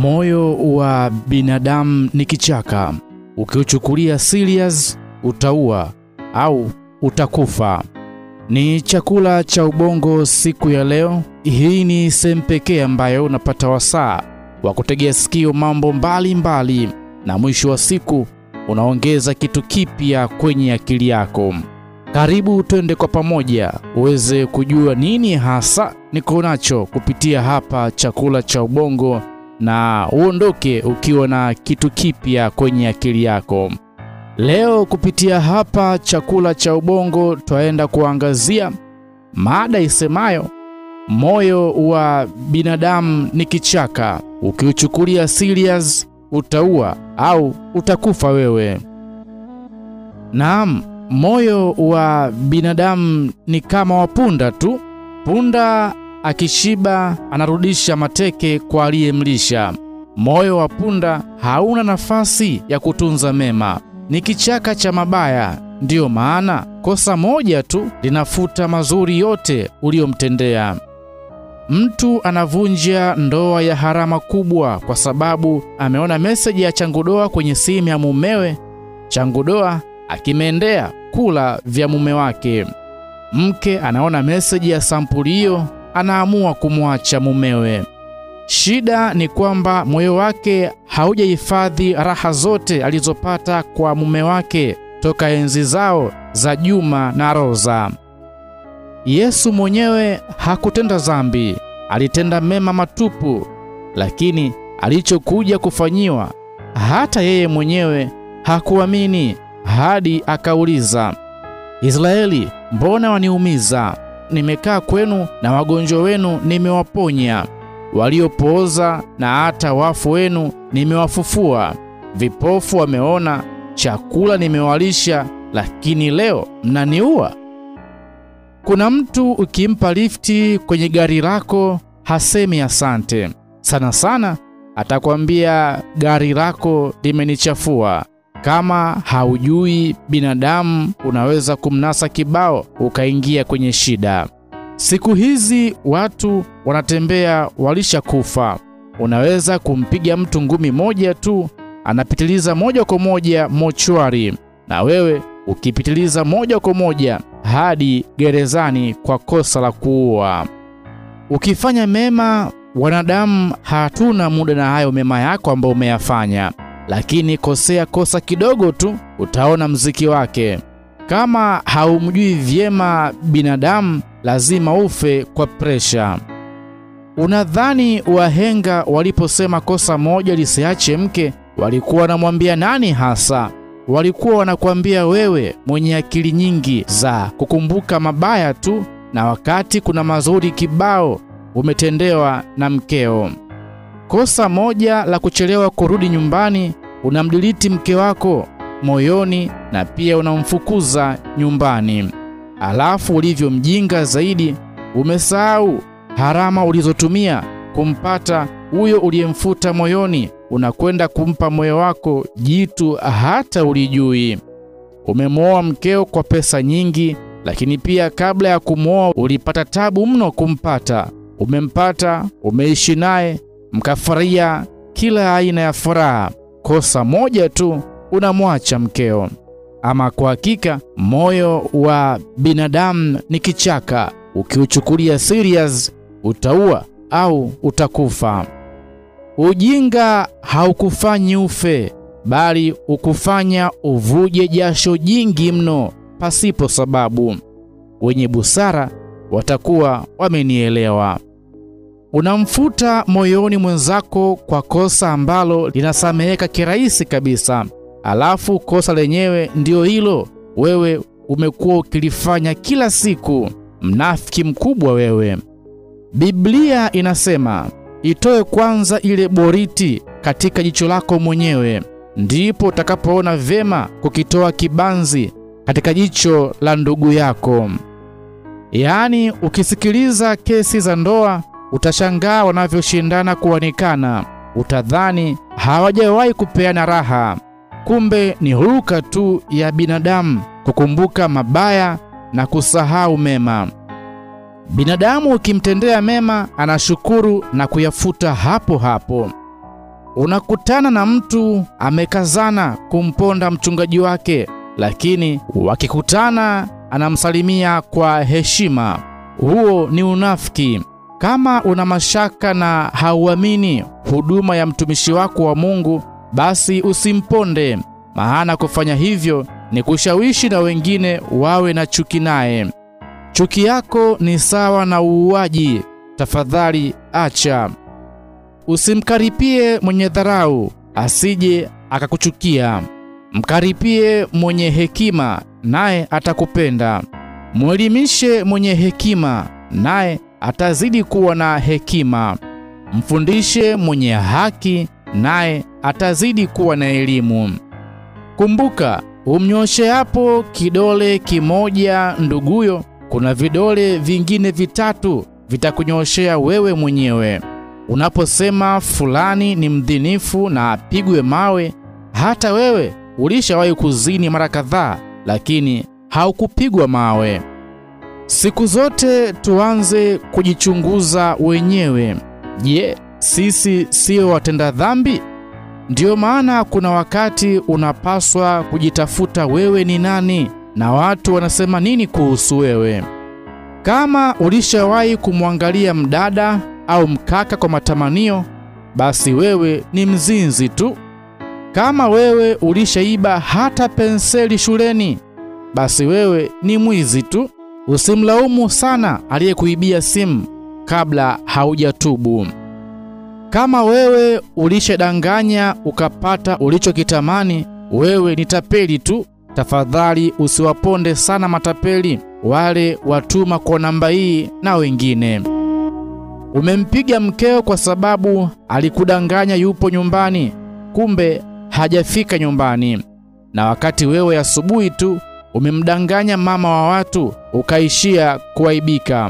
Moyo wa binadamu ni kichaka, ukiuchukulia serious utaua au utakufa. Ni chakula cha ubongo siku ya leo. Hii ni sehemu pekee ambayo unapata wasaa wa kutegea sikio mambo mbalimbali mbali, na mwisho wa siku unaongeza kitu kipya kwenye akili yako. Karibu twende kwa pamoja uweze kujua nini hasa niko nacho kupitia hapa chakula cha ubongo, na uondoke ukiwa na kitu kipya kwenye akili yako. Leo kupitia hapa chakula cha ubongo twaenda kuangazia mada isemayo moyo wa binadamu ni kichaka, ukiuchukulia serious utaua au utakufa wewe. Naam, moyo wa binadamu ni kama wa punda tu. Punda akishiba anarudisha mateke kwa aliyemlisha. Moyo wa punda hauna nafasi ya kutunza mema, ni kichaka cha mabaya. Ndiyo maana kosa moja tu linafuta mazuri yote uliyomtendea. Mtu anavunja ndoa ya harama kubwa kwa sababu ameona meseji ya changudoa kwenye simu ya mumewe, changudoa akimeendea kula vya mume wake. Mke anaona meseji ya sampuli hiyo, anaamua kumwacha mumewe. Shida ni kwamba moyo wake haujahifadhi raha zote alizopata kwa mume wake toka enzi zao za Juma na Roza. Yesu mwenyewe hakutenda dhambi, alitenda mema matupu, lakini alichokuja kufanyiwa hata yeye mwenyewe hakuamini hadi akauliza, Israeli, mbona waniumiza? Nimekaa kwenu na wagonjwa wenu nimewaponya, waliopooza na hata wafu wenu nimewafufua, vipofu wameona, chakula nimewalisha, lakini leo mnaniua. Kuna mtu ukimpa lifti kwenye gari lako hasemi asante. Sana sana atakwambia gari lako limenichafua. Kama haujui binadamu, unaweza kumnasa kibao ukaingia kwenye shida. Siku hizi watu wanatembea walishakufa. Unaweza kumpiga mtu ngumi moja tu, anapitiliza moja kwa moja mochwari, na wewe ukipitiliza moja kwa moja hadi gerezani kwa kosa la kuua. Ukifanya mema, wanadamu hatuna muda na hayo mema yako ambayo umeyafanya, lakini kosea kosa kidogo tu, utaona mziki wake. Kama haumjui vyema binadamu, lazima ufe kwa presha. Unadhani wahenga waliposema kosa moja lisiache mke, walikuwa wanamwambia nani hasa? Walikuwa wanakwambia wewe mwenye akili nyingi za kukumbuka mabaya tu, na wakati kuna mazuri kibao umetendewa na mkeo. Kosa moja la kuchelewa kurudi nyumbani, unamdiliti mke wako moyoni na pia unamfukuza nyumbani. Alafu ulivyo mjinga zaidi, umesahau harama ulizotumia kumpata huyo uliyemfuta moyoni unakwenda kumpa moyo wako jitu hata ulijui. Umemwoa mkeo kwa pesa nyingi, lakini pia kabla ya kumwoa ulipata tabu mno kumpata. Umempata, umeishi naye, mkafurahia kila aina ya furaha. Kosa moja tu, unamwacha mkeo. Ama kwa hakika, moyo wa binadamu ni kichaka, ukiuchukulia serious utaua au utakufa. Ujinga haukufanyi ufe, bali ukufanya uvuje jasho jingi mno pasipo sababu. Wenye busara watakuwa wamenielewa. Unamfuta moyoni mwenzako kwa kosa ambalo linasameheka kirahisi kabisa, alafu kosa lenyewe ndio hilo wewe umekuwa ukilifanya kila siku. Mnafiki mkubwa wewe! Biblia inasema itoe kwanza ile boriti katika jicho lako mwenyewe, ndipo utakapoona vyema kukitoa kibanzi katika jicho la ndugu yako. Yaani, ukisikiliza kesi za ndoa utashangaa wanavyoshindana kuonekana, utadhani hawajawahi kupeana raha. Kumbe ni huruka tu ya binadamu kukumbuka mabaya na kusahau mema. Binadamu ukimtendea mema anashukuru na kuyafuta hapo hapo. Unakutana na mtu amekazana kumponda mchungaji wake, lakini wakikutana anamsalimia kwa heshima. Huo ni unafiki. Kama una mashaka na hauamini huduma ya mtumishi wako wa Mungu, basi usimponde, maana kufanya hivyo ni kushawishi na wengine wawe na chuki naye. Chuki yako ni sawa na uuaji. Tafadhali acha. Usimkaripie mwenye dharau, asije akakuchukia. Mkaripie mwenye hekima, naye atakupenda. Mwelimishe mwenye hekima, naye atazidi kuwa na hekima. Mfundishe mwenye haki, naye atazidi kuwa na elimu. Kumbuka, umnyoshe hapo kidole kimoja nduguyo, kuna vidole vingine vitatu vitakunyoshea wewe mwenyewe. Unaposema fulani ni mdhinifu na apigwe mawe, hata wewe ulishawahi kuzini mara kadhaa, lakini haukupigwa mawe. Siku zote tuanze kujichunguza wenyewe. Je, sisi sio watenda dhambi? Ndiyo maana kuna wakati unapaswa kujitafuta wewe ni nani na watu wanasema nini kuhusu wewe. Kama ulishawahi kumwangalia mdada au mkaka kwa matamanio, basi wewe ni mzinzi tu. Kama wewe ulishaiba hata penseli shuleni, basi wewe ni mwizi tu. Usimlaumu sana aliyekuibia simu kabla haujatubu. Kama wewe ulishadanganya ukapata ulichokitamani, wewe ni tapeli tu. Tafadhali usiwaponde sana matapeli wale watuma kwa namba hii na wengine. Umempiga mkeo kwa sababu alikudanganya yupo nyumbani, kumbe hajafika nyumbani, na wakati wewe asubuhi tu umemdanganya mama wa watu ukaishia kuaibika.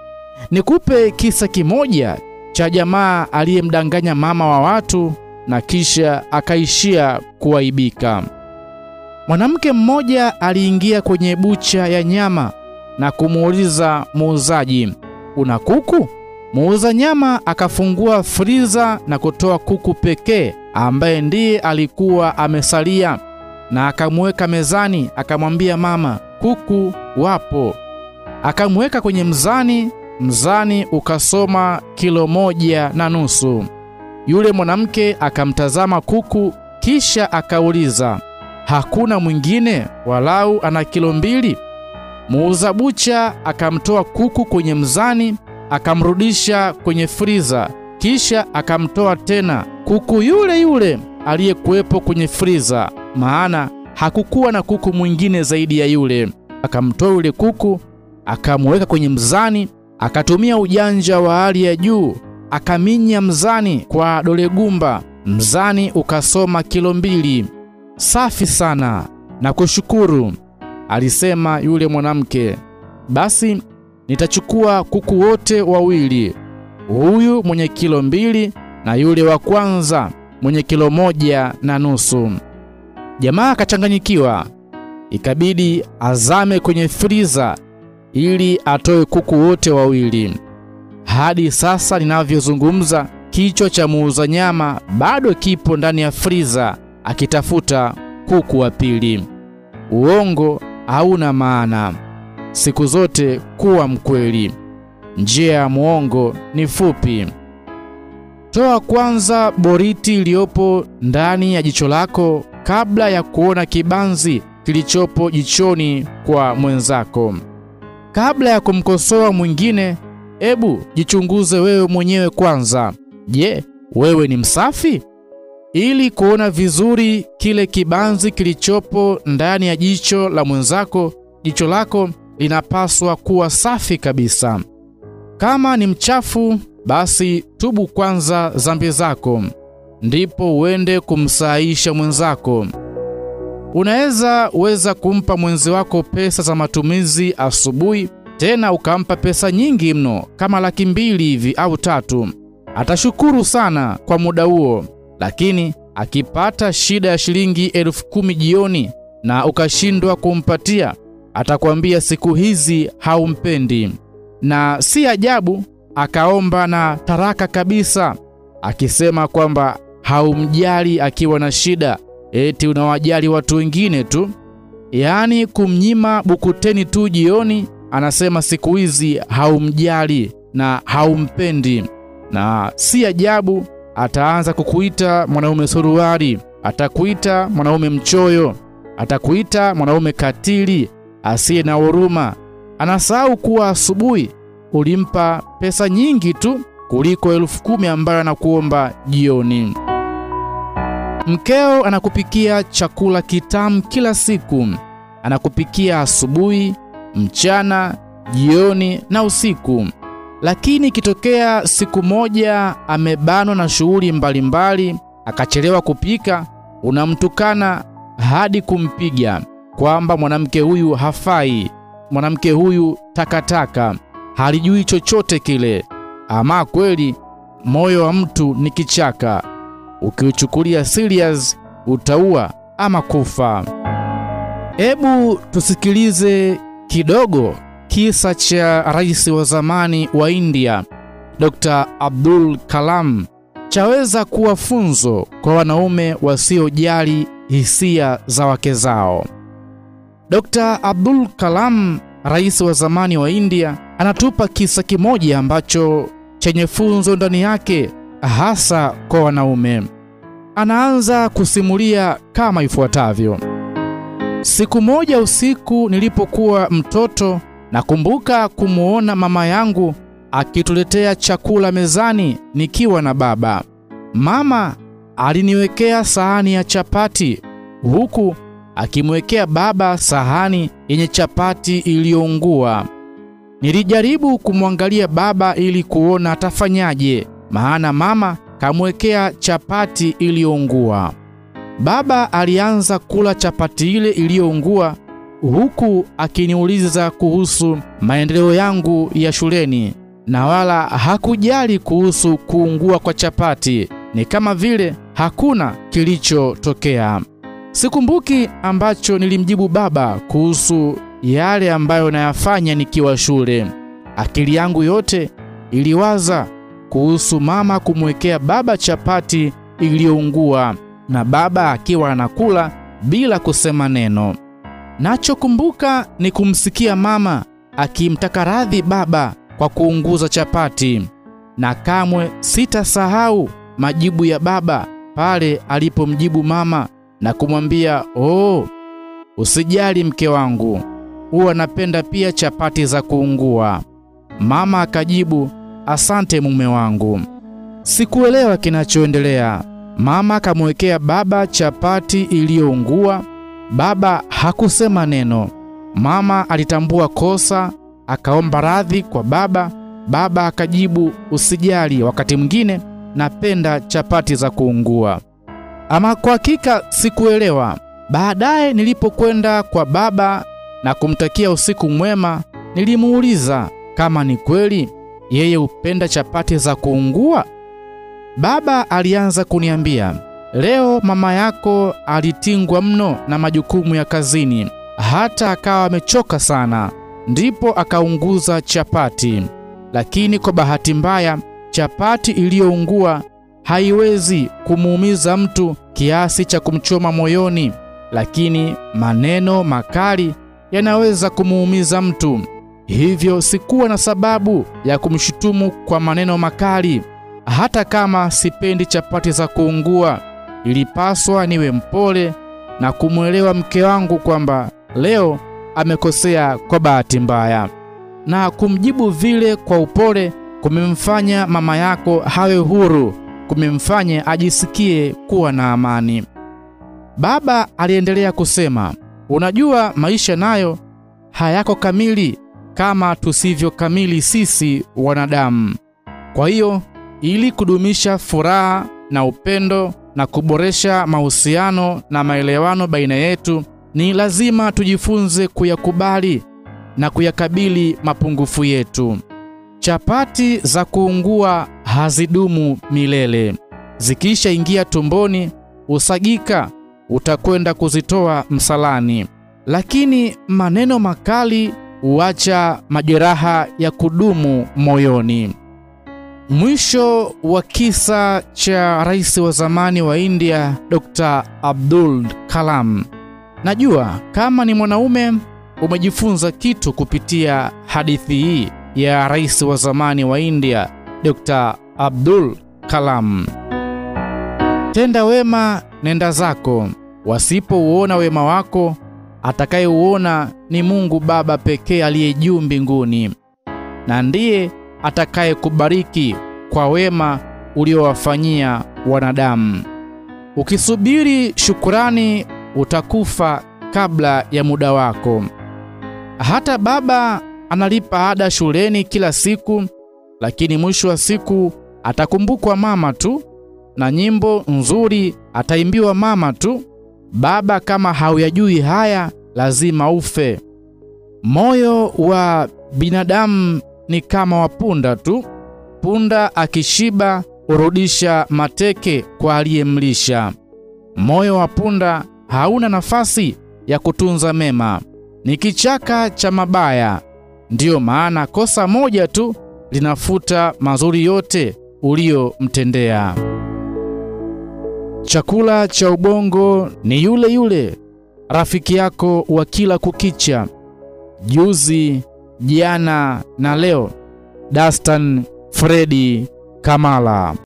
Nikupe kisa kimoja cha jamaa aliyemdanganya mama wa watu na kisha akaishia kuaibika. Mwanamke mmoja aliingia kwenye bucha ya nyama na kumuuliza muuzaji, una kuku? Muuza nyama akafungua friza na kutoa kuku pekee ambaye ndiye alikuwa amesalia, na akamweka mezani, akamwambia mama, kuku wapo. Akamweka kwenye mzani, mzani ukasoma kilo moja na nusu. Yule mwanamke akamtazama kuku, kisha akauliza, hakuna mwingine walau ana kilo mbili? Muuza bucha akamtoa kuku kwenye mzani, akamrudisha kwenye friza, kisha akamtoa tena kuku yule yule aliyekuwepo kwenye friza, maana hakukuwa na kuku mwingine zaidi ya yule. Akamtoa yule kuku, akamweka kwenye mzani, akatumia ujanja wa hali ya juu, akaminya mzani kwa dole gumba, mzani ukasoma kilo mbili. Safi sana na kushukuru, alisema yule mwanamke. Basi nitachukua kuku wote wawili, huyu mwenye kilo mbili na yule wa kwanza mwenye kilo moja na nusu. Jamaa akachanganyikiwa, ikabidi azame kwenye friza ili atoe kuku wote wawili. Hadi sasa ninavyozungumza, kichwa cha muuza nyama bado kipo ndani ya friza akitafuta kuku wa pili. Uongo hauna maana. Siku zote kuwa mkweli. Njia ya muongo ni fupi. Toa kwanza boriti iliyopo ndani ya jicho lako kabla ya kuona kibanzi kilichopo jichoni kwa mwenzako. Kabla ya kumkosoa mwingine, ebu jichunguze wewe mwenyewe kwanza. Je, wewe ni msafi? Ili kuona vizuri kile kibanzi kilichopo ndani ya jicho la mwenzako, jicho lako linapaswa kuwa safi kabisa. Kama ni mchafu, basi tubu kwanza dhambi zako, ndipo uende kumsahisha mwenzako. Unaweza weza kumpa mwenzi wako pesa za matumizi asubuhi, tena ukampa pesa nyingi mno kama laki mbili hivi au tatu. Atashukuru sana kwa muda huo, lakini akipata shida ya shilingi elfu kumi jioni na ukashindwa kumpatia, atakwambia siku hizi haumpendi, na si ajabu akaomba na taraka kabisa, akisema kwamba haumjali akiwa na shida, eti unawajali watu wengine tu. Yaani kumnyima bukuteni tu jioni, anasema siku hizi haumjali na haumpendi, na si ajabu ataanza kukuita mwanaume suruali, atakuita mwanaume mchoyo, atakuita mwanaume katili asiye na huruma. Anasahau kuwa asubuhi ulimpa pesa nyingi tu kuliko elfu kumi ambayo anakuomba jioni. Mkeo anakupikia chakula kitamu kila siku, anakupikia asubuhi, mchana, jioni na usiku. Lakini ikitokea siku moja amebanwa na shughuli mbalimbali, akachelewa kupika, unamtukana hadi kumpiga kwamba mwanamke huyu hafai, mwanamke huyu takataka, halijui chochote kile. Ama kweli moyo wa mtu ni kichaka, ukiuchukulia serious utaua ama kufa. Hebu tusikilize kidogo kisa cha rais wa zamani wa India Dr. Abdul Kalam chaweza kuwa funzo kwa wanaume wasiojali hisia za wake zao. Dr. Abdul Kalam, rais wa zamani wa India, anatupa kisa kimoja ambacho chenye funzo ndani yake hasa kwa wanaume. Anaanza kusimulia kama ifuatavyo: Siku moja usiku nilipokuwa mtoto, nakumbuka kumuona mama yangu akituletea chakula mezani nikiwa na baba. Mama aliniwekea sahani ya chapati huku akimwekea baba sahani yenye chapati iliyoungua. Nilijaribu kumwangalia baba ili kuona atafanyaje, maana mama kamwekea chapati iliyoungua. Baba alianza kula chapati ile iliyoungua huku akiniuliza kuhusu maendeleo yangu ya shuleni, na wala hakujali kuhusu kuungua kwa chapati. Ni kama vile hakuna kilichotokea. Sikumbuki ambacho nilimjibu baba kuhusu yale ambayo nayafanya nikiwa shule. Akili yangu yote iliwaza kuhusu mama kumwekea baba chapati iliyoungua na baba akiwa anakula bila kusema neno. Nachokumbuka ni kumsikia mama akimtaka radhi baba kwa kuunguza chapati, na kamwe sitasahau majibu ya baba pale alipomjibu mama na kumwambia, oh, usijali mke wangu, huwa napenda pia chapati za kuungua. Mama akajibu, asante mume wangu. Sikuelewa kinachoendelea. Mama akamwekea baba chapati iliyoungua. Baba hakusema neno. Mama alitambua kosa, akaomba radhi kwa baba. Baba akajibu, usijali, wakati mwingine napenda chapati za kuungua. Ama kwa hakika sikuelewa. Baadaye nilipokwenda kwa baba na kumtakia usiku mwema, nilimuuliza kama ni kweli yeye hupenda chapati za kuungua. Baba alianza kuniambia, leo mama yako alitingwa mno na majukumu ya kazini, hata akawa amechoka sana, ndipo akaunguza chapati. Lakini kwa bahati mbaya, chapati iliyoungua haiwezi kumuumiza mtu kiasi cha kumchoma moyoni, lakini maneno makali yanaweza kumuumiza mtu. Hivyo sikuwa na sababu ya kumshutumu kwa maneno makali. Hata kama sipendi chapati za kuungua, ilipaswa niwe mpole na kumwelewa mke wangu kwamba leo amekosea kwa bahati mbaya, na kumjibu vile kwa upole kumemfanya mama yako hawe huru, kumemfanya ajisikie kuwa na amani. Baba aliendelea kusema, unajua maisha nayo hayako kamili kama tusivyo kamili sisi wanadamu. Kwa hiyo ili kudumisha furaha na upendo na kuboresha mahusiano na maelewano baina yetu, ni lazima tujifunze kuyakubali na kuyakabili mapungufu yetu. Chapati za kuungua hazidumu milele. Zikishaingia tumboni, usagika, utakwenda kuzitoa msalani. Lakini maneno makali huacha majeraha ya kudumu moyoni. Mwisho wa kisa cha rais wa zamani wa India Dr. Abdul Kalam. Najua kama ni mwanaume umejifunza kitu kupitia hadithi hii ya rais wa zamani wa India Dr. Abdul Kalam. Tenda wema, nenda zako. Wasipouona wema wako, atakayeuona ni Mungu Baba pekee aliye juu mbinguni, na ndiye atakayekubariki kwa wema uliowafanyia wanadamu. Ukisubiri shukurani, utakufa kabla ya muda wako. Hata baba analipa ada shuleni kila siku, lakini mwisho wa siku atakumbukwa mama tu, na nyimbo nzuri ataimbiwa mama tu. Baba kama hauyajui haya, lazima ufe. Moyo wa binadamu ni kama wa punda tu. Punda akishiba hurudisha mateke kwa aliyemlisha. Moyo wa punda hauna nafasi ya kutunza mema, ni kichaka cha mabaya. Ndiyo maana kosa moja tu linafuta mazuri yote uliyomtendea. Chakula cha ubongo ni yule yule rafiki yako wa kila kukicha, juzi, jana na leo. Dastan Fredi Kamala